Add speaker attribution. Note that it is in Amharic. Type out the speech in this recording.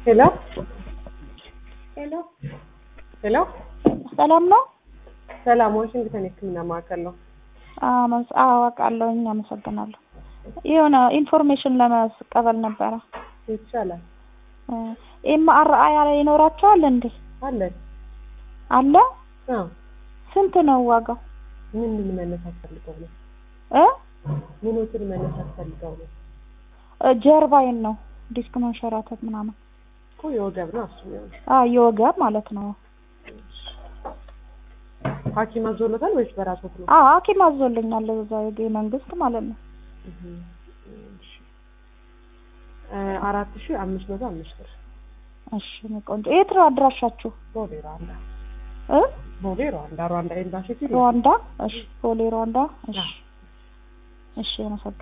Speaker 1: ሄሎ
Speaker 2: ሄሎ
Speaker 1: ሄሎ፣
Speaker 2: ሰላም ነው?
Speaker 1: ሰላም ዋሽንግተን የህክምና ማዕከል ነው።
Speaker 2: አመስ አዋቃለሁኝ። አመሰግናለሁ። የሆነ ኢንፎርሜሽን ለመቀበል ነበረ።
Speaker 1: ይቻላል
Speaker 2: ኤምአርአይ ይኖራቸዋል እንዴ?
Speaker 1: አለን።
Speaker 2: አለ።
Speaker 1: አዎ
Speaker 2: ስንት ነው ዋጋው?
Speaker 1: ምን ምን መነሳት ፈልገው ነው?
Speaker 2: እ
Speaker 1: ምኖትን መነሳት ፈልገው ነው?
Speaker 2: እ ጀርባዬን ነው ዲስክ መንሸራተት ምናምን።
Speaker 1: እኮ የወገብ ነው እሱ ነው።
Speaker 2: አ የወገብ ማለት ነው።
Speaker 1: ሐኪም አዞሎታል ወይስ በራስዎት ነው?
Speaker 2: አ ሐኪም አዞልኛል እዛ የመንግስት ማለት ነው።
Speaker 1: እህ፣ እሺ እ አራት ሺህ አምስት መቶ አምስት ብር
Speaker 2: እሺ እኔ ቆንጆ። የት ነው አድራሻችሁ?
Speaker 1: ቦሌ ሩዋንዳ
Speaker 2: እ
Speaker 1: ቦሌ ሩዋንዳ ሩዋንዳ ኤምባሲ ፊት
Speaker 2: ሩዋንዳ። እሺ ቦሌ ሩዋንዳ። እሺ እሺ አመሰግናለሁ።